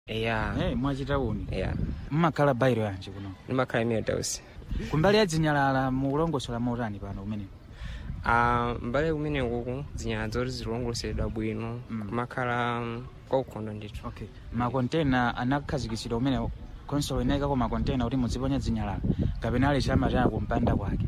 eya Eh, mwachitauni eya mmakhala bairo yanji kuno ndimakhala imene tausi kumbali ya zinyalala mukulongosola motani pano kumene Ah, mbale kumene kuku zinyalala zoti zilongosoledwa bwino Mm. kumakhala mm, kwaukhondo ndithu okay makontena anakhazikitsidwa kumene konsolo inayikako makontena kuti muziponya zinyalala kapena ali chamataya kumpanda kwake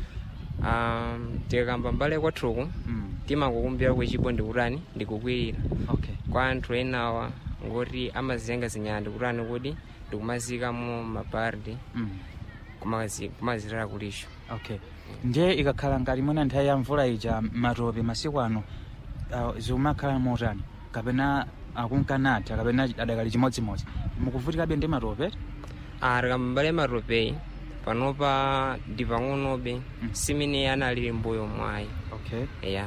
Ah, tikakamba mbale kwathuku mm. timakukumbira kwechipo ndikutani ndikukwirira okay kwa anthu enawa ngoti amaziyenga zinyalala ndikutani kuti ndikumazikamo mapardi mm. kumazi- kumazitala kulisho okay ndiye ikakhala ngati mwina nthawi ya mvula ija matope masiku ano uh, zikumakhala motani kapena akunkanatha kapena adakali chimodzimodzi mukuvutikabe ndi matope Ah, tikamba mbale matopeyi panopa ndi pang'onobe simene analili mbuyo mwayi okay eya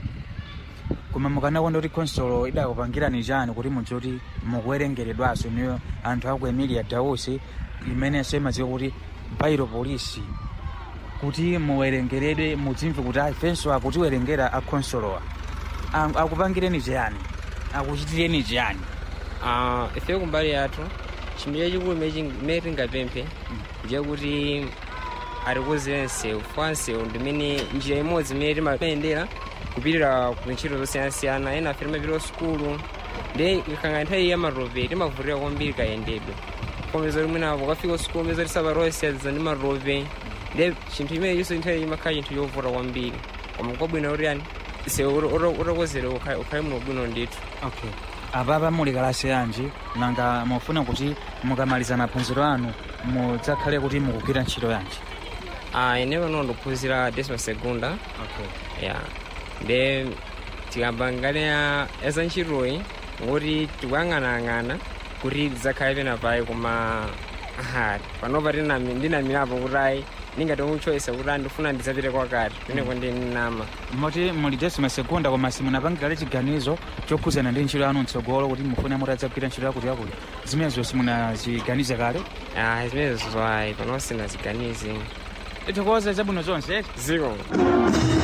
koma mukanakonda kuti konsolo idakupangirani chani kuti mudzoti mukuwerengeredwaso niyo anthu aku emilia dausi imenenso imadziwa kuti bairo polisi kuti muwerengeredwe mudzimve kuti ifenso akutiwerengera akonsolowa Ang- akupangireni chiyani akuchitireni chiyani Ah, ife kumbali yathu chinthu chachikulu imene tingapemphe ndiye kuti atikonzere nsewu fwa nsewu ndimene njira imodzi imene timayendera kupitira ku ntchito zosiyanasiyana ena afe timapita sukulu ndi ikakanga nthawi ya matope timavutira kwambiri kayendedwe komeza kuti mwina ukafika sukulu meza tisaparosiyazza ndi matope ndi chinthu imene chonse nthawi imakhala chinthu chovuta kwambiri koma kwabwino kuti yani sewu utakozere ukhale muno bwino ndithu okay apapa muli kalasi yanji nanga mufuna kuti mukamaliza maphunziro anu mudzakhale kuti mukugwira ntchito yanji Ah, ine pano ndikuphunzira desima segunda okay. ya nde tikamba ngati ya eza ntchitoyi ngoti tikuyang'anayang'ana kuti tidzakhale pena payi koma aha panopa tinami- ndinamirapo kuti ayi ndingati umuchoyesa kuti ayi ndifuna ndidzapite kwakati peneko ndinama moti muli desima segunda koma simunapangirale chiganizo chokhuzana ndi ntchito yanu mtsogolo kuti mufune mutadzagwira ntchito yakuti yakuti zimenezo simunaziganize kale ah zimenezo ayi pano sinaziganize tikukonza zabwino zonse ziko